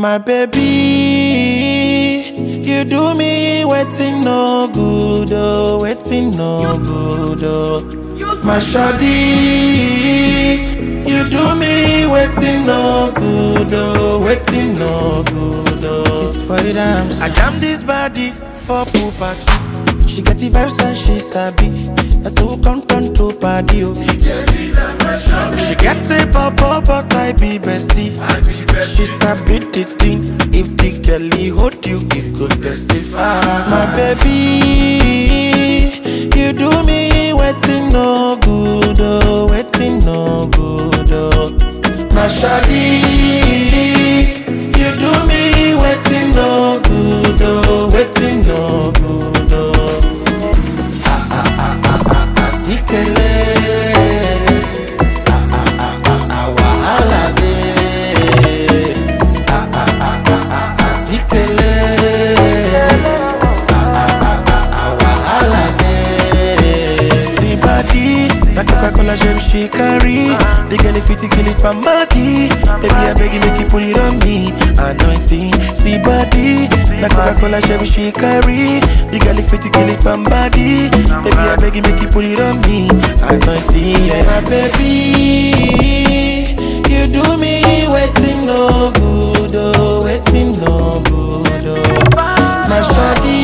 My baby, you do me waiting no good, oh, waiting no good, oh. My shawty, you do me waiting no good, oh, waiting no good, oh. It's for the dams. I jam this body for pool party. She get the vibes and she sabi. That's who come turn to party, oh. She get a pop up, but I be bestie. She sabi the thing. If the girlie hold you, it could testify. My baby, you do me waiting no good, oh, waiting no good, oh. My shawty, you do me waiting no good, oh, waiting no good, oh. Ah ah ah ah ah ah, sikele. Ah ah ah ah ah, wahala dey. Ah ah ah ah ah ah, sikele. Ah ah ah ah ah, wahala dey. See body, na Coca-Cola gem she carry. The girl if it kill it somebody. Baby I beg you make you put it on me. Anointing, see body, na Coca-Cola gem she carry. The girl if it kill it somebody. Baby I beg you make you put it on me. Anointing, yeah. My baby, you do me waiting no good, oh, waiting no good, oh. My shawty,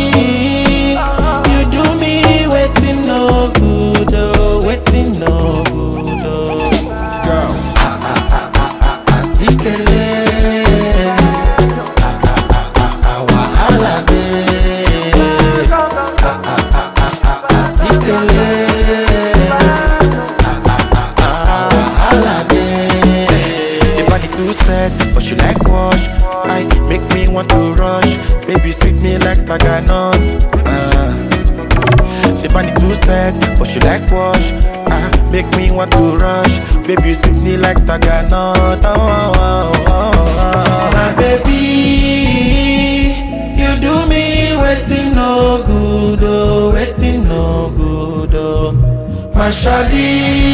you do me waiting no good, oh, waiting no good, oh. Asikele, ah ah ah ah ah, wahala dey. Ah ah ah ah ah, asikele, ah ah ah ah, wahala dey. The body too set, but she like wash. I make me want to rush. Baby sweet me like taganut. Uh. The body too set, but she like wash. Ah, make me want to rush. Baby, you sweep me like taganut. Oh, oh, oh, oh, oh. My baby, you do me waiting no good, oh, waiting no good, oh. My shawty,